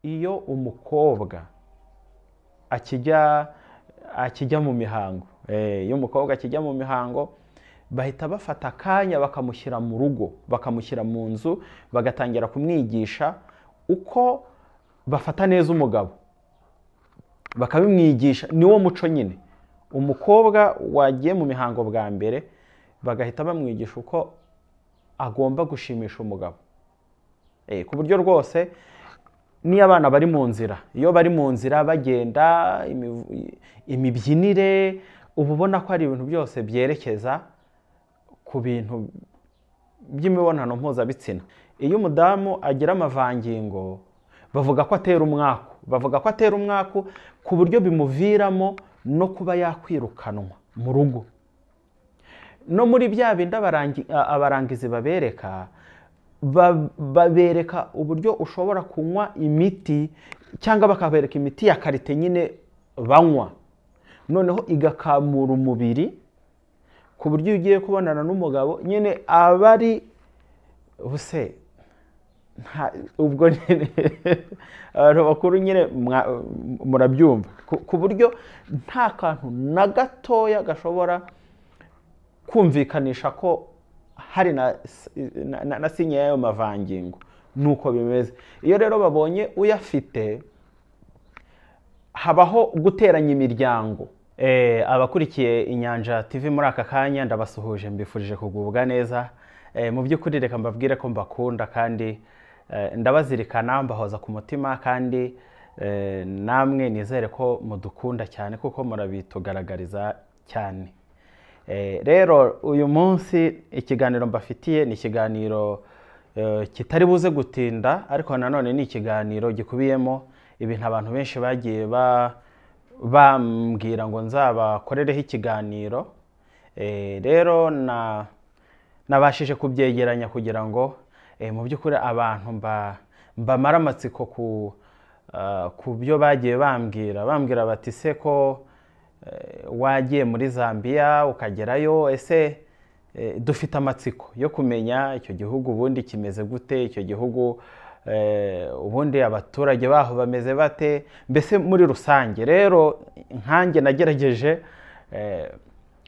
iyo umukobwa akijya akijya mu mihango iyo umukobwa akijya mu mihango bahita bafata akanya bakamushyira mu rugo bakamushyira mu nzu bagatangira kumwigisha uko bafata neza umugabo bakabimwigisha niwo muco nyine umukobwa wagiye mu mihango bwa mbere bagahita bamwigisha uko agomba gushimisha umugabo ku buryo rwose niyo abana bari mu nzira iyo bari mu nzira bagenda imibyinire uba ubona ko ari ibintu byose byerekeza ku bintu by'imibonano mpuzabitsina iyo umudamu agira amavangingo bavuga ko atera umwaku bavuga ko atera umwaku ku buryo bimuviramo no kuba yakwirukanwa mu rugo no muri bya bindi abarangizi babereka babereka uburyo ushobora kunywa imiti cyangwa bakabereka imiti ya karite nyine banywa noneho igakamura umubiri ku buryo ugiye kubonana n'umugabo nyine aba ari buse ubwo nyine abantu bakuru nyine murabyumva ku buryo nta kantu na gatoya gashobora kumvikanisha ko hari na sinya y'ayo mavangingo nuko bimeze iyo rero babonye uyafite habaho guteranya imiryango abakurikiye inyanja TV muri aka kanya ndabasuhuje mbifurije kugubwa neza mu by'ukuri reka mbabwire ko mbakunda kandi ndabazirikana mbahoza ku mutima kandi namwe nizere ko mudukunda cyane kuko murabitugaragariza cyane rero uyu munsi ikiganiro mbafitiye ni ikiganiro kitari buze gutinda ariko nanone ni ikiganiro gikubiyemo ibintu abantu benshi bagiye bambwira ngo nzabakorereho ikiganiro rero nabashije kubyegeranya kugira ngo mu by'ukuri abantu mbamara amatsiko ku byo bagiye bambwira bambwira bati se ko wagiye muri zambia ukagerayo ese dufite amatsiko yo kumenya icyo gihugu ubundi kimeze gute icyo gihugu ubundi abaturage baho bameze bate mbese muri rusange rero nkanjye nagerageje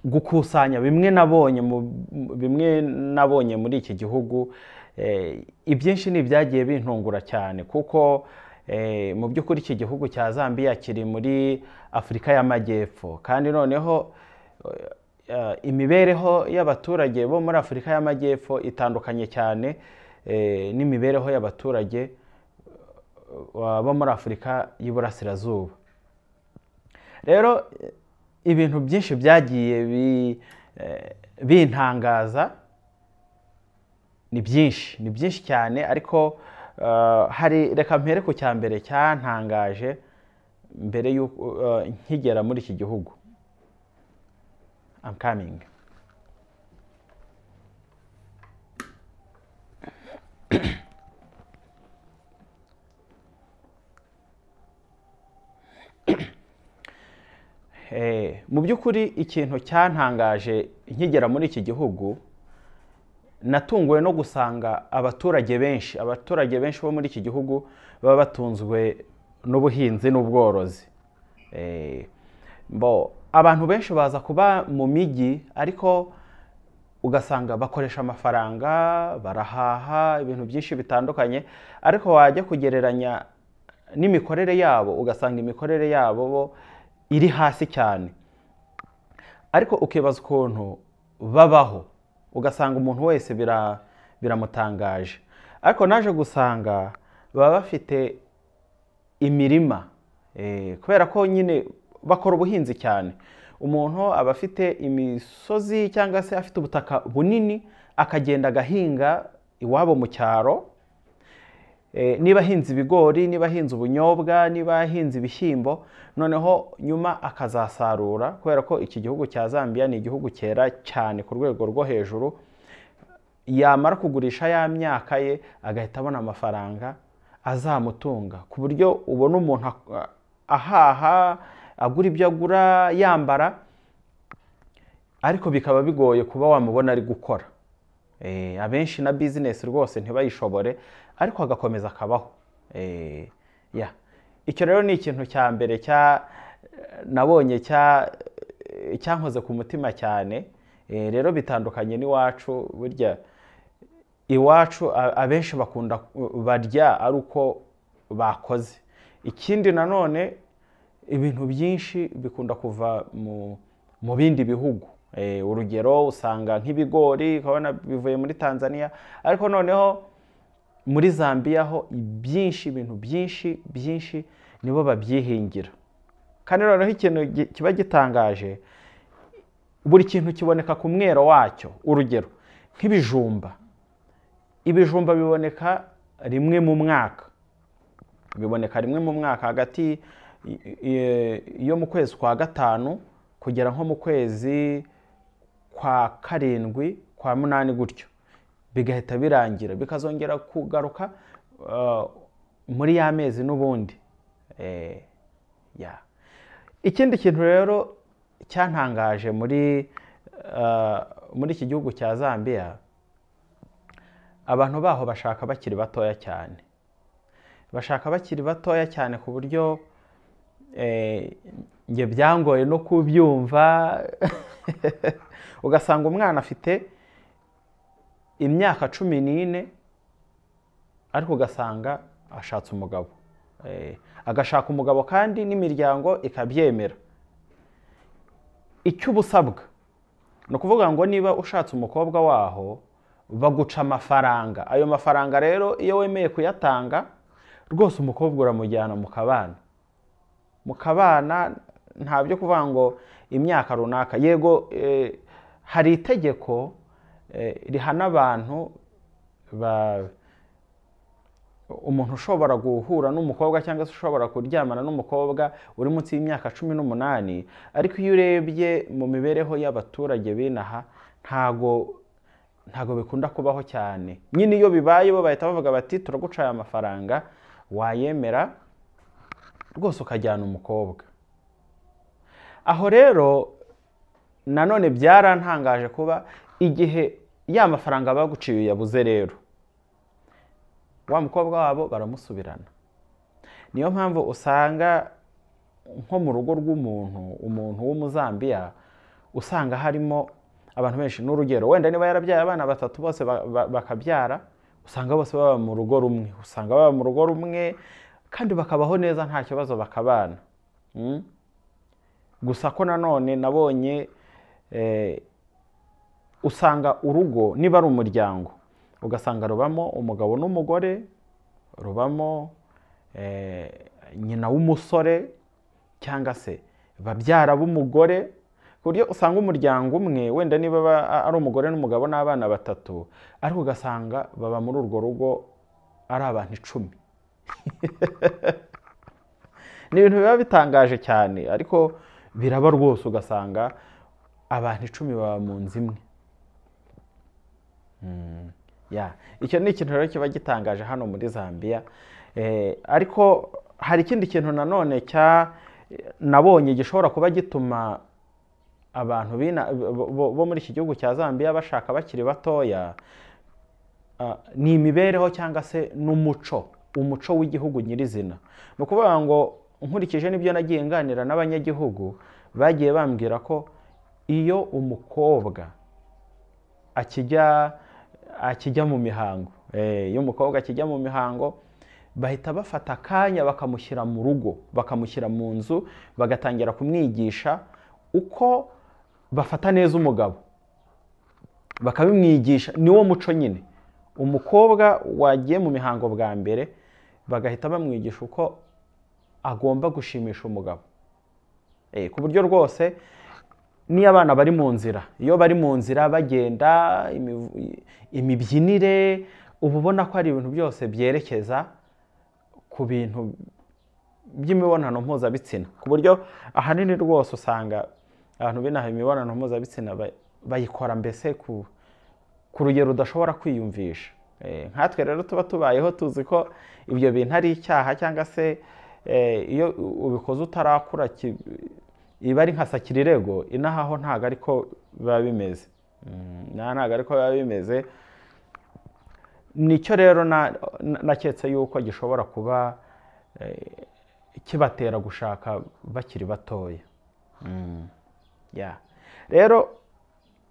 gukusanya bimwe nabonye bimwe nabonye muri iki gihugu ibyinshi ni ibyagiye bintungura cyane kuko mu by'ukuri iki gihugu cya zambia kiri muri afurika y'amajyepfo kandi noneho imibereho y'abaturage bo muri afurika y'amajyepfo itandukanye cyane n'imibereho y'abaturage bo muri afurika y'iburasirazuba rero ibintu byinshi byagiye bintangaza ni byinshi ni byinshi cyane ariko hari reka mpere ku cya mbere cyantangaje mbere y'uko nkigera muri iki gihugu amkamingi mu by'ukuri ikintu cyantangaje nkigera muri iki gihugu natunguwe no gusanga abaturage benshi abaturage benshi bo muri iki gihugu baba batunzwe n'ubuhinzi n'ubworozi abantu benshi baza kuba mu mijyi ariko ugasanga bakoresha amafaranga barahaha ibintu byinshi bitandukanye ariko wajya kugereranya n'imikorere yabo ugasanga imikorere yabo bo iri hasi cyane ariko ukibaza ukuntu babaho ugasanga umuntu wese biramutangaje ariko naje gusanga baba bafite imirima kubera ko nyine bakora ubuhinzi cyane umuntu aba afite imisozi cyangwa se afite ubutaka bunini akagenda agahinga iwabo mu cyaro niba ahinze ibigori niba ahinze ubunyobwa niba ahinze ibishyimbo noneho nyuma akazasarura kubera ko iki gihugu cya zambia ni igihugu cyera cyane ku rwego rwo hejuru yamara kugurisha ya myaka ye agahita abona amafaranga azamutunga ku buryo ubona umuntu ahaha agura ibyo agura yambara ariko bikaba bigoye kuba wamubona ari gukora abenshi na bizinesi rwose ntibayishobore ariko agakomeza akabaho ya icyo rero ni ikintu cya mbere cya nabonye cya cyankoze ku mutima cyane Eh, rero bitandukanye n'iwacu burya iwacu a- abenshi bakunda barya ari uko bakoze ikindi nanone ibintu byinshi bikunda kuva mu mu bindi bihugu Eh, urugero usanga nk'ibigori ukabona bivuye muri tanzania ariko noneho muri zambia ho ibyinshi ibintu byinshi byinshi nibo babyihingira kandi noneho ikintu gi- kiba gitangaje buri kintu kiboneka ku mwero wacyo urugero nk'ibijumba ibijumba biboneka rimwe mu mwaka biboneka rimwe mu mwaka hagati y- y- yo mu kwezi kwa gatanu kugera nko mu kwezi kwa karindwi kwa munani gutyo bigahita birangira bikazongera kugaruka uh, muri ya mezi n'ubundi Eh, ya ikindi kintu rero cyantangaje muri uh, muri iki gihugu cya zambia abantu baho bashaka bakiri batoya cyane bashaka bakiri batoya cyane ku buryo eh, njye byangoye no kubyumva ugasanga umwana afite imyaka cumi n'ine ariko ugasanga ashatse umugabo Eh, agashaka umugabo kandi n'imiryango ikabyemera icyo uba usabwa ni ukuvuga ngo niba ushatse umukobwa waho baguca amafaranga ayo mafaranga rero iyo wemeye kuyatanga rwose umukobwa uramujyana mu kabana mu kabana nta byo kuvuga ngo imyaka runaka yego eh, hari itegeko eh, rihana abantu ba- umuntu ushobora guhura n'umukobwa cyangwa se ushobora kuryamana n'umukobwa uri munsi y'imyaka cumi n'umunani ariko iyo urebye mu mibereho y'abaturage b'inaha ntago ntago bikunda kubaho cyane nyine iyo bibaye bo bahita bavuga bati turaguca aya mafaranga wayemera rwose ukajyana umukobwa aho rero nanone byarantangaje kuba igihe ya mafaranga baguciye yabuze rero wa mukobwa wabo baramusubirana niyo mpamvu usanga nko mu rugo rw'umuntu umuntu w'umuzambiya usanga harimo abantu benshi n'urugero wenda niba yarabyaye abana batatu bose ba- ba- bakabyara usanga bose baba mu rugo rumwe usanga baba mu rugo rumwe kandi bakabaho neza nta kibazo bakabana Mm? gusa ko nanone nabonye eh, usanga urugo niba ari umuryango ugasanga rubamo umugabo n'umugore rubamo eh, nyina w'umusore cyangwa se babyara b'umugore ku buryo usanga umuryango umwe wenda niba aba- ari umugore n'umugabo n'abana batatu ariko ugasanga baba muri urwo rugo ari abantu icumi ni ibintu biba bitangaje cyane ariko biraba rwose ugasanga abantu icumi baba mu nzu imwe ya icyo ni ikintu rero kiba gitangaje hano muri zambia Eh, ariko hari ikindi kintu nanone cya nabonye gishobora kuba gituma abantu b'ina- bo- bo- bo muri iki gihugu cya zambia bashaka bakiri batoya ah, ni imibereho cyangwa se n'umuco umuco w'igihugu nyirizina ni ukuvuga ngo nkurikije n'ibyo nagiye nganira n'abanyagihugu bagiye bambwira ko iyo umukobwa akijya akijya mu mihango Eh, iyo umukobwa akijya mu mihango bahita bafata akanya bakamushyira mu rugo bakamushyira mu nzu bagatangira kumwigisha uko bafata neza umugabo bakabimwigisha ni wo muco nyine umukobwa wagiye mu mihango bwa mbere bagahita bamwigisha uko agomba gushimisha umugabo Eh, ku buryo rwose niyo abana bari mu nzira iyo bari mu nzira bagenda imiv- imibyinire uba ubona ko ari ibintu byose byerekeza ku bintu by'imibonano mpuzabitsina ku buryo ahanini rwose usanga abantu binaha imibonano mpuzabitsina ba- bayikora mbese ku, ku rugero udashobora kwiyumvisha Eh, nkatwe rero tuba tubayeho tuzi ko ibyo bintu ari icyaha cyangwa se eh, iyo u- ubikoze utarakura ki- iba ari nka sakirirego inaha ho ntabwo ariko biba bimeze Mm, inaha ntabwo ariko biba bimeze nicyo rero na- na- naketse yuko gishobora kuba kibatera gushaka bakiri batoya ya rero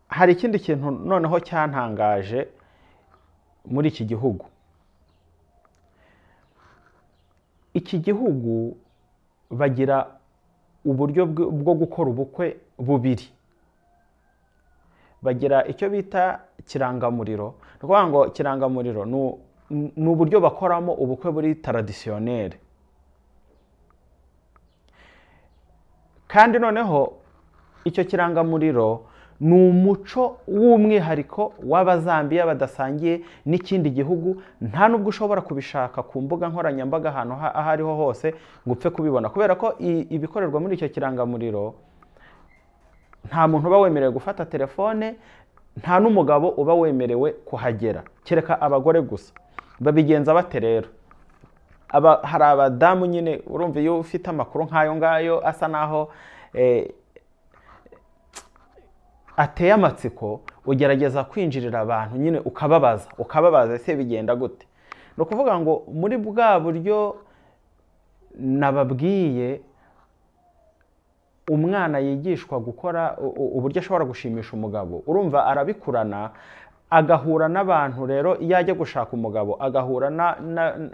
hari ikindi kintu noneho cyantangaje muri iki gihugu iki gihugu bagira uburyo bwo gukora ubukwe bubiri bagira icyo bita kirangamuriro ni ukuvuga ngo kirangamuriro ni uburyo bakoramo ubukwe buri taradisiyoneri kandi noneho icyo kirangamuriro ni umuco w'umwihariko w'abazambiya badasangiye n'ikindi gihugu nta n'ubwo ushobora kubishaka ku mbuga nkoranyambaga ahantu aho ariho hose ngo upfe kubibona kubera ko ibikorerwa muri icyo kirangamuriro nta muntu uba wemerewe gufata telefone nta n'umugabo uba wemerewe kuhagera kereka abagore gusa babigenza bate rero hari abadamu nyine urumva iyo ufite amakuru nk'ayo ngayo asa naho ateye amatsiko ugerageza kwinjirira abantu nyine ukababaza ukababaza ese bigenda gute ni ukuvuga ngo muri bwa buryo nababwiye umwana yigishwa gukora uburyo ashobora gushimisha umugabo urumva arabikurana agahura n'abantu rero iyo ajya gushaka umugabo agahura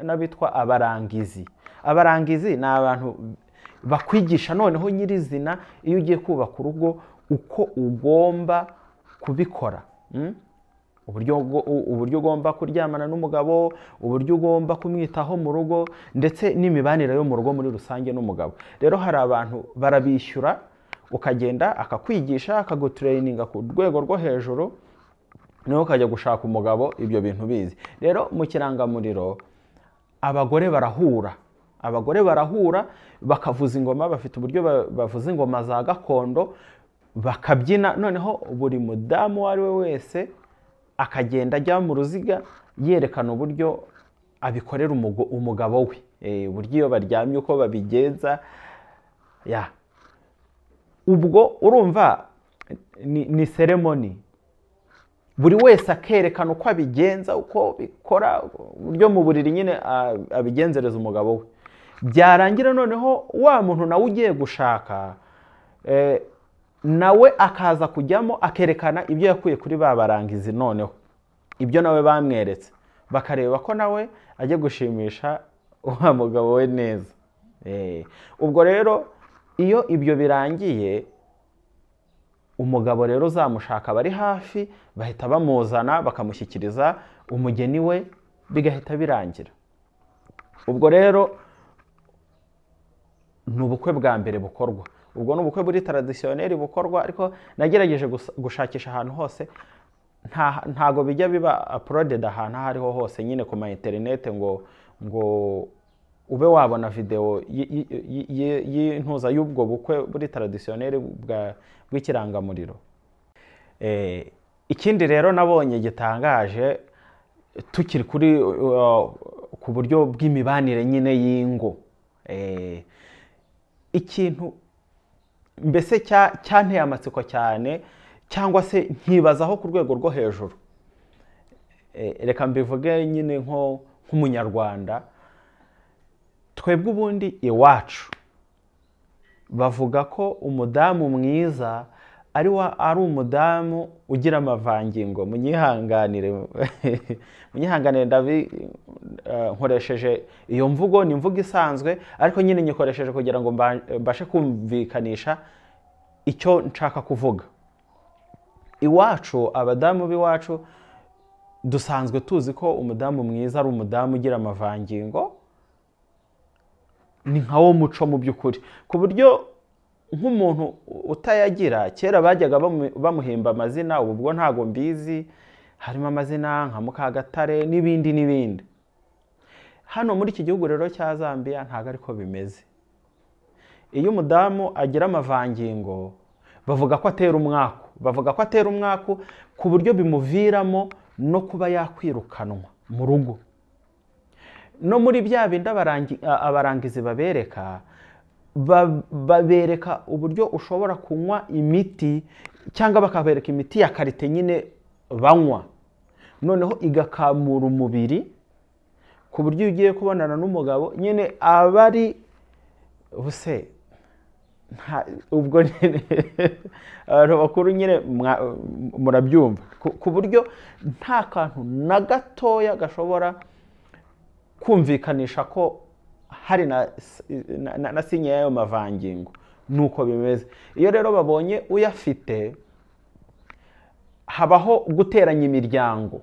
n'abitwa abarangizi abarangizi ni abantu bakwigisha noneho nyirizina iyo ugiye kubaka urugo uko ugomba kubikora uburyo ugomba kuryamana n'umugabo uburyo ugomba kumwitaho mu rugo ndetse n'imibanire yo mu rugo muri rusange n'umugabo rero hari abantu barabishyura ukagenda akakwigisha akagutureyininga ku rwego rwo hejuru nawe ukajya gushaka umugabo ibyo bintu bizi rero mu kirangamuriro abagore barahura abagore barahura bakavuza ingoma bafite uburyo bavuza ingoma za gakondo bakabyina noneho buri mudamu uwo ari we wese akagenda ajya mu ruziga yerekana uburyo abikorera umugabo we uburyo iyo baryamye uko babigenza ya ubwo urumva ni seremoni buri wese akerekana uko abigenza uko bikora uburyo mu buriri nyine abigenzereza umugabo we byarangira noneho wa muntu nawe ugiye gushaka nawe akaza kujyamo akerekana ibyo yakuye kuri ba barangizi noneho ibyo nawe bamweretse bakareba ko nawe ajya gushimisha wa mugabo we neza ubwo rero iyo ibyo birangiye umugabo rero uzamushaka bari hafi bahita bamuzana bakamushyikiriza umugeni we bigahita birangira ubwo rero ni ubukwe bwa mbere bukorwa ubwo ni ubukwe buri taradisiyoneri bukorwa ariko nagerageje gushakisha ahantu hose ntago bijya biba apurodedi ahantu aho ariho hose nyine ku ma interineti ngo ngo ube wabona videwo y'intuza y'ubwo bukwe buri taradisiyoneri bw'ikirangamuriro ikindi rero nabonye gitangaje tukiri kuri ku buryo bw'imibanire nyine y'ingo ikintu mbese cyanteye amatsiko cyane cyangwa se nkibazaho ku rwego rwo hejuru reka mbivuge nyine nk'umunyarwanda twebwe ubundi iwacu bavuga ko umudamu mwiza ari umudamu ugira amavangingo munyihanganire munyihanganire nkoresheje iyo mvugo ni imvugo isanzwe ariko nyine nyikoresheje kugira ngo mbashe kumvikanisha icyo nshaka kuvuga iwacu abadamu b'iwacu dusanzwe tuzi ko umudamu mwiza ari umudamu ugira amavangingo ni nka wo muco mu by'ukuri ku buryo nk'umuntu utayagira kera bajyaga bamuhimba amazina ubu ubwo ntabwo mbizi harimo amazina nka mukagatare n'ibindi n'ibindi hano muri iki gihugu rero cya zambia ntabwo ariko bimeze iyo umudamu agira amavangingo bavuga ko atera umwaku bavuga ko atera umwaku ku buryo bimuviramo no kuba yakwirukanwa mu rugo no muri bya bindi abarangizi babereka babereka uburyo ushobora kunywa imiti cyangwa bakabereka imiti ya karite nyine banywa noneho igakamura umubiri ku buryo iyo ugiye kubonana n'umugabo nyine aba ari ubuse nta- ubwo nyine abantu bakuru nyine mwa- murabyumva ku- ku buryo nta kantu na gatoya gashobora kumvikanisha ko hari na, na, na, na sinya y'ayo mavangingo nuko bimeze iyo rero babonye uyafite habaho guteranya imiryango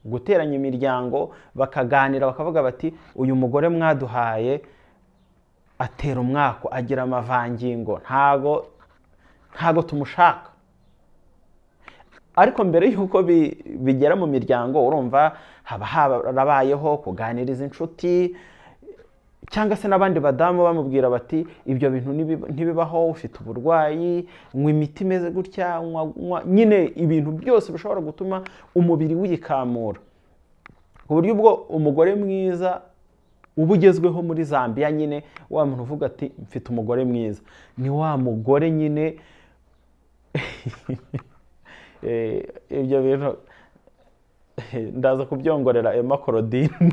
guteranya imiryango bakaganira bakavuga bati uyu mugore mwaduhaye atera umwako agira amavangingo ntago ntago tumushaka ariko mbere y'uko bi- bigera mu miryango urumva haba harabayeho kuganiriza inshuti cyangwa se n'abandi badamu bamubwira bati ibyo bintu ntibi- ntibibaho ufite uburwayi nywa imiti imeze gutya nywa- nywa-" nyine ibintu byose bishobora gutuma umubiri wikamura ku buryo ubwo umugore mwiza uba ugezweho muri zambia nyine wa muntu uvuga ati mfite umugore mwiza ni wa mugore nyine Eh, ibyo bintu ndaza kubyongorera emma korodine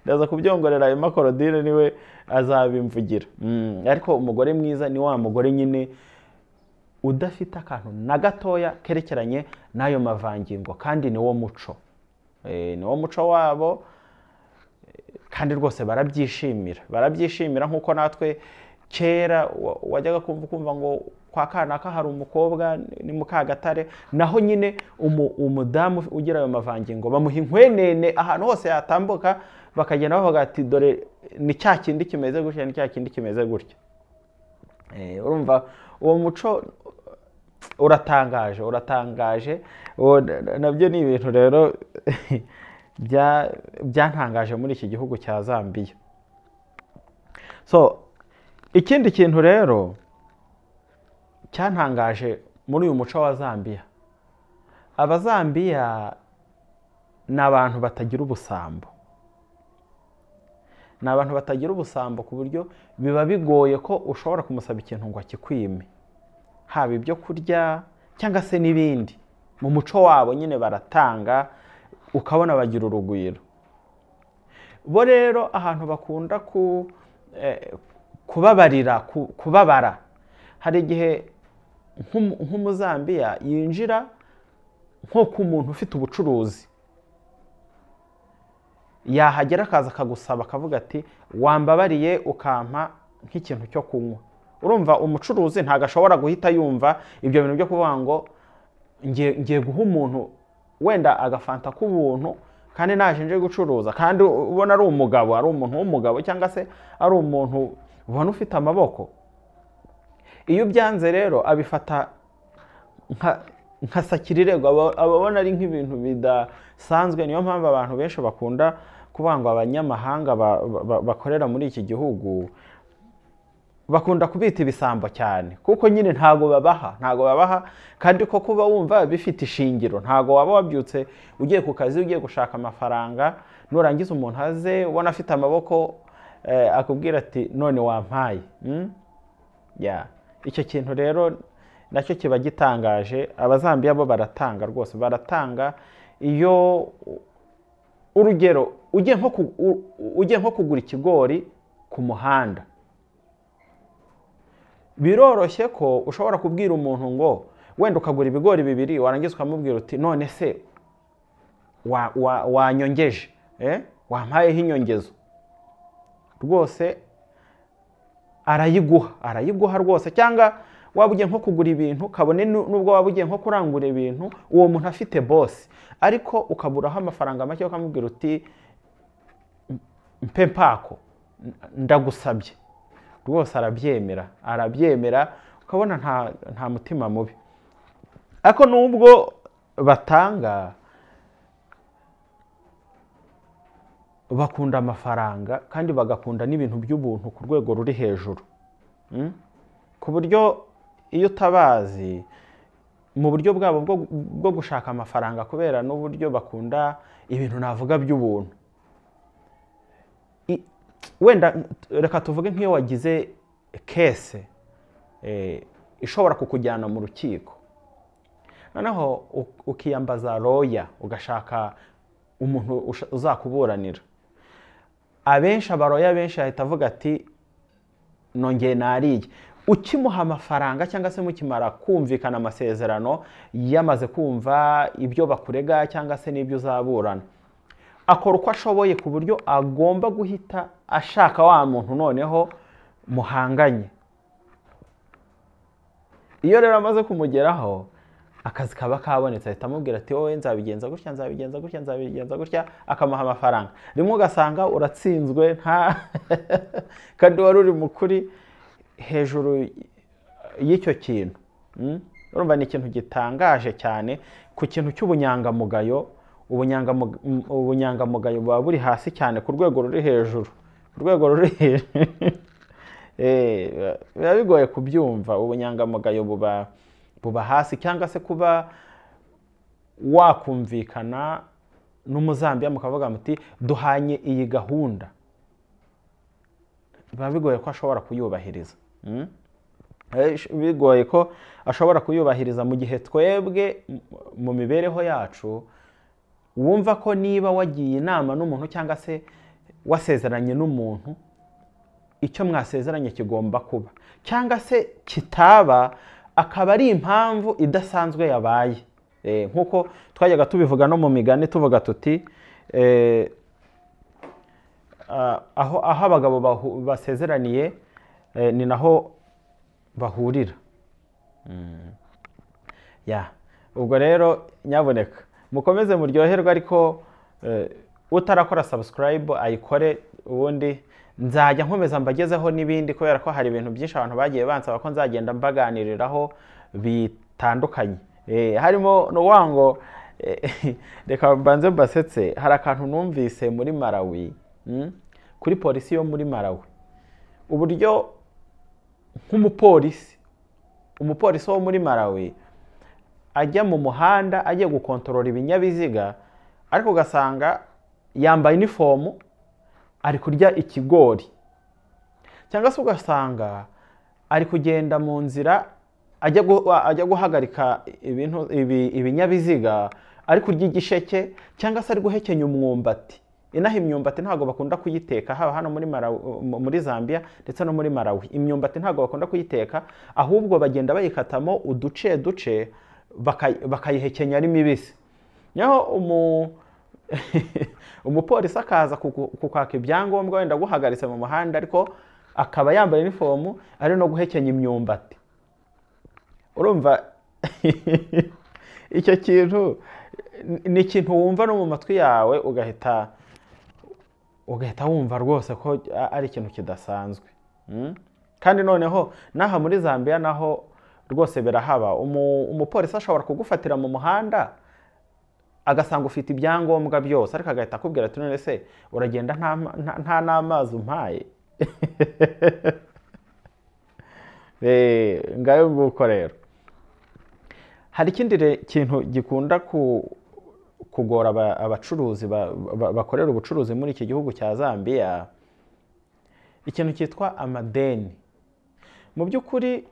ndaza kubyongorera emma korodine niwe azabimvugira Mm, ariko umugore mwiza ni wa mugore nyine udafite akantu na gatoya kerekeranye n'ayo mavangingo kandi ni wo muco Eh, ni wo muco wabo kandi rwose barabyishimira barabyishimira nk'uko natwe kera wa- wajyaga kumva ukumva ngo kwa kanaka hari umukobwa ni mukagatare naho nyine umu- umudamu ugira ayo mavangingo bamuha inkwenene ahantu hose yatambuka bakagenda bavuga ati dore ni cya kindi kimeze gutya ni cya kindi kimeze gutya Eh, urumva uwo muco uratangaje uratangaje uwo na- na- nabyo ni ibintu rero bya- byantangaje muri iki gihugu cya zambiya so ikindi kintu rero cyantangaje muri uyu muco wa zambiya abazambiya ni abantu batagira ubusambo ni abantu batagira ubusambo ku buryo biba bigoye ko ushobora kumusaba ikintu ngo akikwime haba ibyo kurya cyangwa se n'ibindi mu muco wabo nyine baratanga ukabona bagira urugwiro bo rero ahantu bakunda ku eh, kubabarira ku- kubabara hari igihe nk'umu- nk'umuzambiya yinjira nko ku muntu ufite ubucuruzi yahagera akaza akagusaba akavuga ati wambabariye ukampa nk'ikintu cyo kunywa urumva umucuruzi ntabwo ashobora guhita yumva ibyo bintu byo kuvuga ngo ngiye ngiye guha umuntu wenda agafanta k'ubuntu kandi naje nje gucuruza kandi ubona ari umugabo ari umuntu w'umugabo cyangwa se ari umuntu ubona ufite amaboko iyo ubyanze rero abifata nka nka sakirirego aba- ababona ari nk'ibintu bidasanzwe niyo mpamvu abantu benshi bakunda kuvuga ngo abanyamahanga ba- ba- bakorera muri iki gihugu bakunda kubita ibisambo cyane kuko nyine ntago babaha ntago babaha kandi ko kuba wumva bifite ishingiro ntago waba wabyutse ugiye ku kazi ugiye gushaka amafaranga nurangiza umuntu aze ubona afite amaboko eh, akubwira ati none wampaye Mm? ya icyo kintu rero nacyo kiba gitangaje abazambiya bo baratanga rwose baratanga iyo urugero ugiye nko ku- u- ugiye nko kugura ikigori ku muhanda biroroshye ko ushobora kubwira umuntu ngo wenda ukagura ibigori bibiri warangiza ukamubwira uti none se wa- wa- wanyongeje eh? wampayeho inyongezo rwose arayiguha arayiguha rwose cyangwa waba ugiye nko kugura ibintu kabone nu- nubwo waba ugiye nko kurangura ibintu uwo muntu afite bosi ariko ukaburaho amafaranga make ukamubwira uti mpe mpako ndagusabye rwose arabyemera arabyemera ukabona nta, nta mutima mubi ariko nubwo batanga bakunda amafaranga kandi bagakunda n'ibintu by'ubuntu ku rwego ruri hejuru Mm? ku buryo iyo utabazi mu buryo bwabo bwo, bwo gushaka amafaranga kubera n'uburyo bakunda ibintu navuga by'ubuntu I- wenda reka tuvuge nk'iyo wagize kese eh, ishobora kukujyana mu rukiko noneho u- ukiyambaza roya ugashaka umuntu usha- uzakuburanira abenshi abaroya benshi ahita avuga ati nongeye nariye ukimuha amafaranga cyangwa se mukimara kumvikana amasezerano yamaze kumva ibyo bakurega cyangwa se n'ibyo uzaburana akora uko ashoboye ku buryo agomba guhita ashaka wa muntu noneho muhanganye iyo rero amaze kumugeraho akazi kaba kabonetse ahita amubwira ati wowe nzabigenza gutya nzabigenza gutya nzabigenza gutya akamuha amafaranga rimwe ugasanga uratsinzwe nta kandi wari uri mu kuri hejuru y'icyo kintu Mm? urumva ni ikintu gitangaje cyane ku kintu cy'ubunyangamugayo ubunyangamu- mm, ubunyangamugayo buba buri hasi cyane ku rwego ruri hejuru ku rwego ruri hejuru Eh, biba- biba bigoye kubyumva ubunyangamugayo buba buba hasi cyangwa se kuba wakumvikana n'umuzambiya mukavuga muti duhanye iyi gahunda biba bigoye ko ashobora kuyubahiriza Mm? Eh, sh- bigoye ko ashobora kuyubahiriza mu gihe twebwe m- mu mibereho yacu wumva ko niba wagiye inama n'umuntu cyangwa se wasezeranye n'umuntu icyo mwasezeranye kigomba kuba cyangwa se kitaba akaba ari impamvu idasanzwe yabaye Eh, nk'uko twajyaga tubivuga no mu migani tuvuga tuti eh, ah, aho aho abagabo bahu- basezeraniye eh, ni naho bahurira Mm. ya ubwo rero nyaboneka mukomeze muryoherwe ariko eh, utarakora subscribe ayikore ubundi nzajya nkomeza mbagezeho n'ibindi kubera ko hari ibintu byinshi abantu bagiye bansaba ko nzagenda mbaganiriraho bitandukanye Eh, harimo n'uwango reka mbanze mbasetse hari akantu numvise muri malawi mm, kuri polisi yo muri malawi uburyo nk'umupolisi umupolisi wo muri malawi ajya mu muhanda agiye gukontorora ibinyabiziga ariko ugasanga yambaye inifomu ari kurya ikigori cyangwa se ugasanga ari kugenda mu nzira ajya gu- ajya guhagarika ibintu- ibi- ibinyabiziga ari kurya igisheke cyangwa se ari guhekenya umwumbati inaha imyumbati ntabwo bakunda kuyiteka haba hano muri Malawi- mu- muri zambia ndetse no muri malawi imyumbati ntabwo bakunda kuyiteka ahubwo bagenda bayikatamo uduce duce baka- bakayihekenya ari mibisi naho umu umupolisi akaza kuku- kukwaka ibyangombwa wenda aguhagaritse mu muhanda ariko akaba yambaye inifomu ari no guhekenya imyumbati urumva icyo kintu ni- ni ikintu wumva no mu matwi yawe ugahita ugahita wumva rwose ko a- ari ikintu kidasanzwe Mm? kandi noneho n'aha muri zambia naho rwose birahaba Umu- umupolisi ashobora kugufatira mu muhanda agasanga ufite ibyangombwa byose ariko agahita akubwira ati none se uragenda nta ma- nta- nta n'amazi umpaye Eh, ngayo nguko rero hari ikindi re- kintu gikunda ku- kugora aba- abacuruzi ba- ba- bakorera ubucuruzi muri iki gihugu cya zambia ikintu cyitwa amadeni mu by'ukuri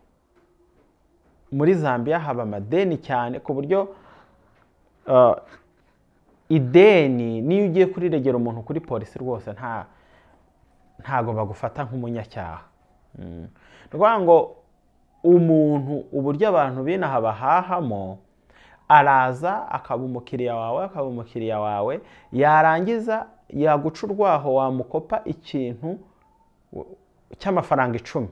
muri zambia haba amadeni cyane ku buryo ah, ideni niyo ugiye kuriregera umuntu kuri polisi rwose nta ntago bagufata nk'umunyacyaha Mm. ni ukuvuga ngo umuntu uburyo abantu binaha bahahamo araza akaba umukiriya wawe akaba umukiriya wawe yarangiza yaguca urwaho wamukopa ikintu w- cy'amafaranga icumi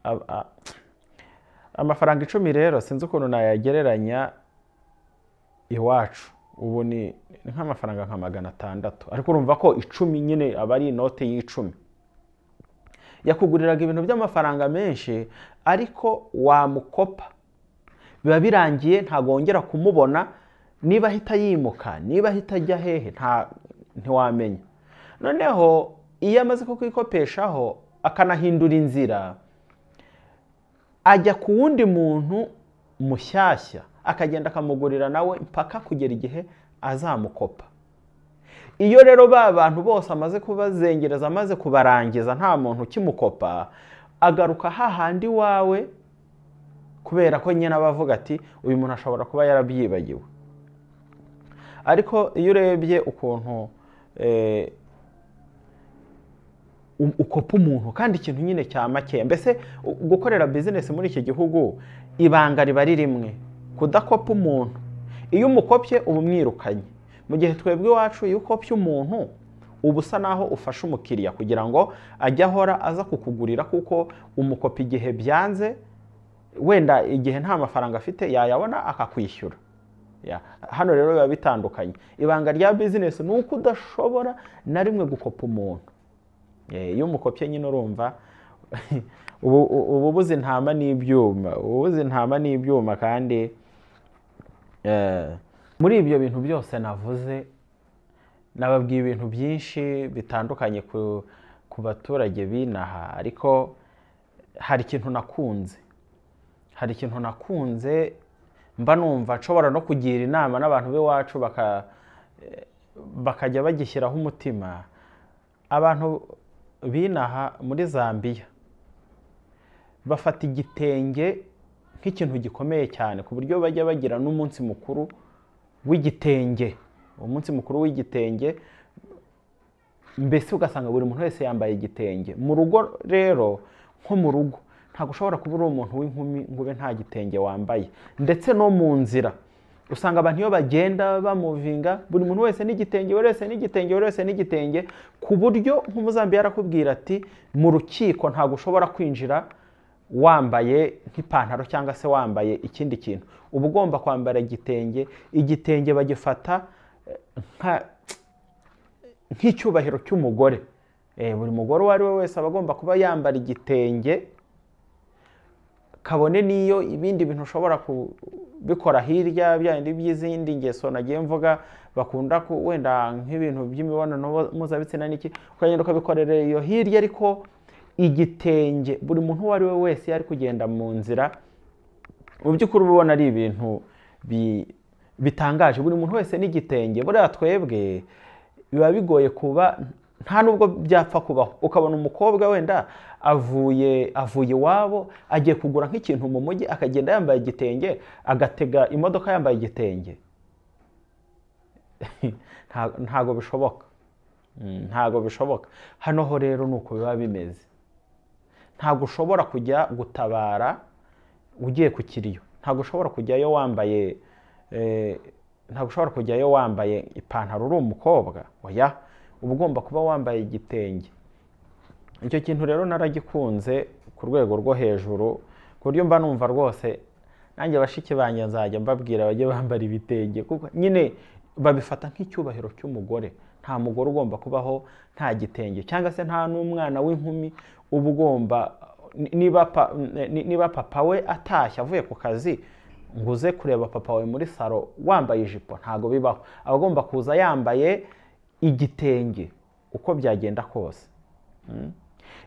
Ab- a- amafaranga icumi rero sinzi ukuntu nayagereranya iwacu ubu ni ni nk'amafaranga nka magana atandatu ariko urumva ko icumi nyine aba ari inote y'icumi yakuguriraga ibintu by'amafaranga menshi ariko wamukopa biba birangiye ntabwo wongera kumubona niba ahita yimuka niba ahita ajya hehe nta ntiwamenya noneho iyo amaze kukwikopeshaho akanahindura inzira ajya ku wundi muntu mushyashya akagenda akamugurira nawe mpaka kugera igihe azamukopa iyo rero ba bantu bose amaze kubazengereza amaze kubarangiza nta muntu ukimukopa agaruka hahandi wawe kubera ko nyine aba avuga ati uyu muntu ashobora kuba yarabyibagiwe ariko iyo urebye ukuntu eh, u- ukopa umuntu kandi ikintu nyine cya makeya mbese u- gukorera bizinesi muri iki gihugu ibanga riba ari rimwe kudakopa umuntu iyo umukopye uba umwirukanye mu gihe twebwe iwacu iyo ukopye umuntu uba usa naho ufashe umukiriya kugira ngo ajye ahora aza kukugurira kuko umukopi igihe byanze wenda igihe nta mafaranga afite yayabona akakwishyura Ya, hano rero biba bitandukanye ibanga rya bizinesi ni uko udashobora na rimwe gukopa umuntu Eh, iyo umukopye nyine urumva ubu ubu buzi intama n'ibyuma ubu buzi intama n'ibyuma kandi eh, muri ibyo bintu byose navuze nababwiye ibintu byinshi bitandukanye ku, ku baturage b'inaha ariko hari ikintu nakunze hari ikintu nakunze mba numva nshobora no kugira inama n'abantu b'iwacu baka, eh, bakajya bagishyiraho umutima abantu binaha muri zambiya bafata igitenge nk'ikintu gikomeye cyane ku buryo bajya bagira n'umunsi mukuru w'igitenge umunsi mukuru w'igitenge mbese ugasanga buri muntu wese yambaye igitenge mu rugo rero nko mu rugo ntabwo ushobora kuba uri umuntu w'inkumi ngo ube nta gitenge wambaye ndetse no mu nzira usanga abantu iyo bagenda bamuvinga buri muntu wese n'igitenge buri wese n'igitenge buri wese n'igitenge ku buryo nk'umuzambiya arakubwira ati mu rukiko ntabwo ushobora kwinjira wambaye nk'ipantaro cyangwa se wambaye ikindi kintu uba ugomba kwambara igitenge igitenge bagifata eh, nka nk'icyubahiro cy'umugore Eh, buri mugore uwo ari we wese aba agomba kuba yambara igitenge kabone n'iyo ibindi bintu ushobora kubikora hirya byandi by'izindi ngeso nagiye mvuga bakunda ku wenda nk'ibintu by'imibonano mpuzabitsina n'iki ukagenda ukabikorera iyo hirya ariko igitenge buri muntu uwo ari we wese iyo ari kugenda mu nzira mu by'ukuri uba ubona ari ibintu bi- bitangaje buri muntu wese n'igitenge buriya twebwe biba bigoye kuba nta nubwo byapfa kubaho ukabona umukobwa wenda avuye avuye iwabo agiye kugura nk'ikintu mu mujyi akagenda yambaye igitenge agatega imodoka yambaye igitenge Nta- ntago bishoboka Mm, ntago bishoboka hano ho rero ni uko biba bimeze ntago ushobora kujya gutabara ugiye ku kiriyo ntabwo ushobora kujyayo wambaye eh, ntabwo ushobora kujyayo wambaye ipantaro uri umukobwa oya uba ugomba kuba wambaye igitenge icyo kintu rero naragikunze ku rwego rwo hejuru ku buryo mba numva rwose nanjye bashiki banjye nzajya mbabwira bajye bambara ibitenge kuko nyine babifata nk'icyubahiro cy'umugore nta mugore ugomba kubaho nta gitenge cyangwa se nta n'umwana w'inkumi uba ugomba ni- niba pa- ni- niba papa we atashye avuye ku kazi ngo uze kureba papa wawe muri salo wambaye ijipo ntabwo bibaho aba agomba kuza yambaye igitenge uko byagenda kose Mm.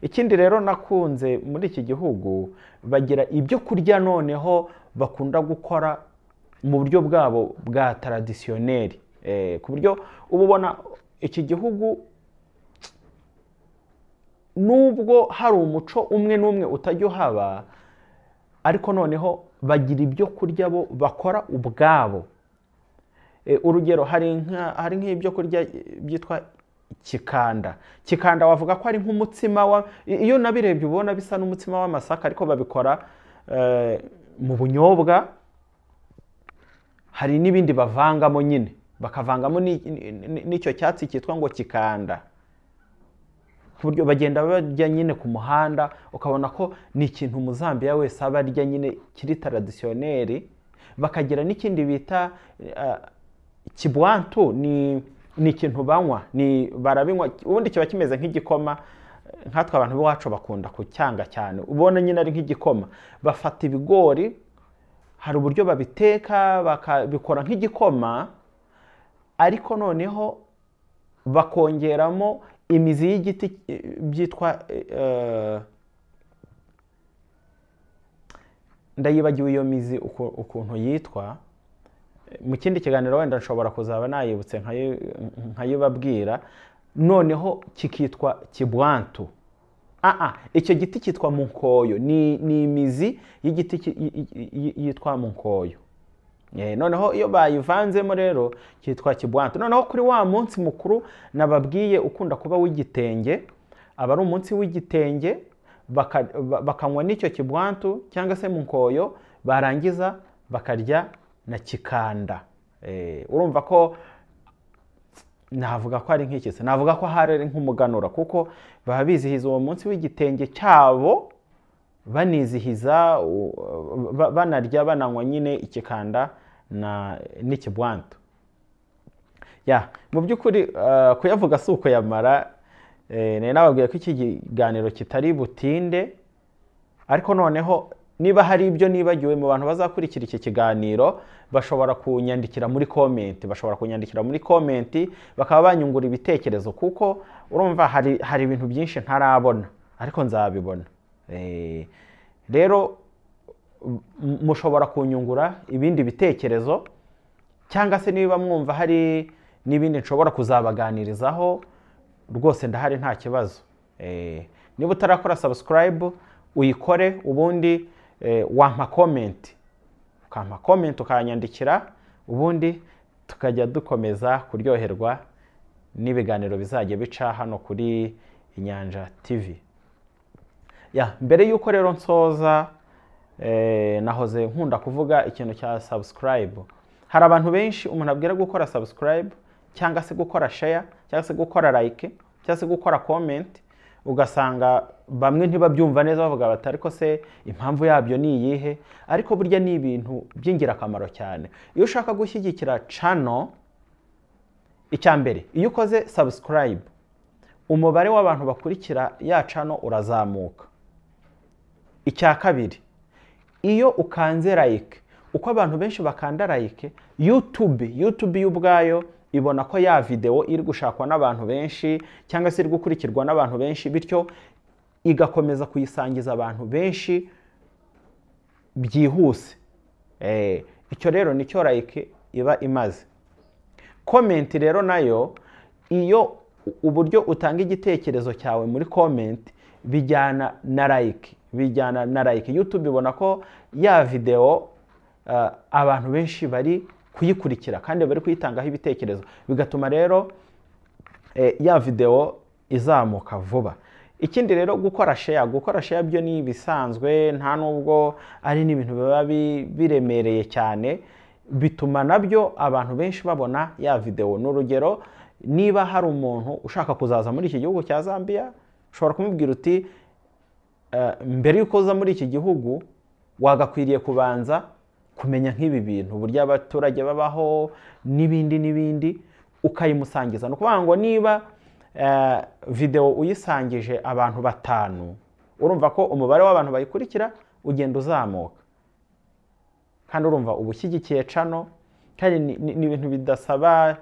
ikindi rero nakunze muri iki gihugu bagira ibyo kurya noneho bakunda gukora mu buryo bwabo bwa taradisiyoneri Eh, ku buryo uba ubona iki gihugu nubwo hari umuco umwe n'umwe utajya uhaba ariko noneho bagira ibyo kurya bo bakora ubwabo Eh, urugero hari nka- hari nk'ibyo kurya eh, byitwa kikanda kikanda wavuga ko ari nk'umutsima wa i- iyo nabirebye ubona bisa n'umutsima w'amasaka ariko babikora eh, mu bunyobwa hari n'ibindi bavangamo nyine bakavangamo ni- ni- ni- n'icyo cyatsi cyitwa ngo kikanda ku buryo bagenda bajya nyine ku muhanda ukabona ko ni ikintu umuzambiya wese aba arya nyine kiri taradisiyoneri bakagira n'ikindi bita eh, kibwantu ni ni ikintu banywa ni barabinywa ubundi kiba kimeze nk'igikoma eh, nkatwe abantu b'iwacu bakunda kucyanga cyane ubona nyine ari nk'igikoma bafata ibigori hari uburyo babiteka bakabikora nk'igikoma ariko noneho bakongeramo imizi y'igiti eh, byitwa eh, ndayibagiwe iyo mizi uko- ukuntu yitwa mu kindi kiganiro wenda nshobora kuzaba nayibutse nkayi- nkayibabwira noneho kikitwa kibwantu aa icyo giti cyitwa munkoyo ni, ni imizi y'igiti ki- y- y- y- yitwa munkoyo Eh, noneho iyo bayivanzemo rero cyitwa kibwantu noneho kuri wa munsi mukuru nababwiye ukunda kuba w'igitenge aba ari umunsi w'igitenge baka- ba- bakanywa n'icyo kibwantu cyangwa se mu nkoyo barangiza bakarya na kikanda Eh, urumva ko navuga ko ari nk'iki se navuga ko ahari ari nk'umuganura kuko baba bizihiza uwo munsi w'igitenge cyabo banizihiza u- ba- banarya bananywa nyine ikikanda na n'ikibwantu ya mu by'ukuri eh, kuyavuga si ukuyamara eh, nari nababwiye ko iki kiganiro kitari butinde ariko noneho niba hari ibyo nibagiwe mu bantu bazakurikira iki kiganiro bashobora kunyandikira muri komenti bashobora kunyandikira muri komenti bakaba banyungura ibitekerezo kuko urumva hari hari ibintu byinshi ntarabona ariko nzabibona Eh, rero m- mushobora kunyungura ibindi bitekerezo cyangwa se niba mwumva hari n'ibindi nshobora kuzabaganirizaho rwose ndahari nta kibazo Eh, niba utarakora subscribe uyikore ubundi eh, wampa comment ukampa comment ukanyandikira ubundi tukajya dukomeza kuryoherwa n'ibiganiro bizajya bica hano kuri inyanja tv ya mbere y'uko rero nsoza eh, nahoze nkunda kuvuga ikintu cya subscribe hari abantu benshi umuntu abwira gukora subscribe cyangwa se gukora share cyangwa se gukora like cyangwa se gukora comment ugasanga bamwe ntibabyumva neza bavuga bati ariko se impamvu yabyo ni iyihe ariko burya ni ibintu by'ingirakamaro cyane iyo ushaka gushyigikira channel icya mbere iyo ukoze subscribe umubare w'abantu bakurikira ya cano urazamuka icya kabiri iyo ukanze like uko abantu benshi bakanda like youtube youtube yo ubwayo ibona ko ya videwo iri gushakwa n'abantu benshi cyangwa se iri gukurikirwa n'abantu benshi bityo igakomeza kuyisangiza abantu benshi byihuse Eh, icyo rero nicyo like iba imaze komenti rero nayo iyo u- uburyo utanga igitekerezo cyawe muri komenti bijyana na like bijyana na like youtube ibona ko ya videwo eh, abantu benshi bari kuyikurikira kandi bari kuyitangaho ibitekerezo bigatuma rero eh, ya videwo izamuka vuba ikindi rero gukora share gukora share byo ni ibisanzwe nta nubwo ari n'ibintu biba bi- biremereye cyane bituma nabyo abantu benshi babona ya videwo ni urugero niba hari umuntu ushaka kuzaza muri iki gihugu cya zambia ushobora kumubwira uti eh, mbere y'uko uza muri iki gihugu wagakwiriye kubanza kumenya nk'ibi bintu uburyo abaturage babaho n'ibindi n'ibindi ukayimusangiza ni ukuvuga ngo niba eh, videwo uyisangije abantu batanu urumva ko umubare w'abantu bayikurikira ugenda uzamuka kandi urumva uba ushyigikiye cano kandi ni- ni ni ibintu bidasaba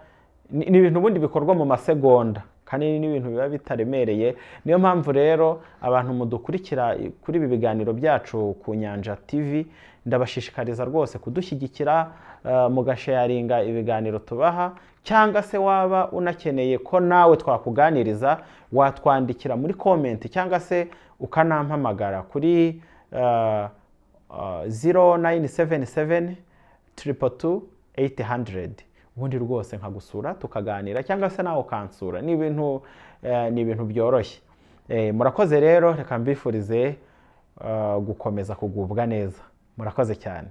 ni ni ibintu ubundi bikorwa mu masegonda kandi ni ibintu biba bitaremereye niyo mpamvu rero abantu mudukurikira i- kuri ibi biganiro byacu ku nyanja tv ndabashishikariza rwose kudushyigikira eh, mugasharinga ibiganiro tubaha cyangwa se waba unakeneye ko nawe twakuganiriza watwandikira muri komenti cyangwa se ukanampamagara kuri eh, Uh, 0977 triple two 800 ubundi rwose nkagusura tukaganira cyangwa se nawe ukansura ni ibintu eh, ni ibintu byoroshye Eh, murakoze rero reka mbifurize uh, gukomeza kugubwa neza murakoze cyane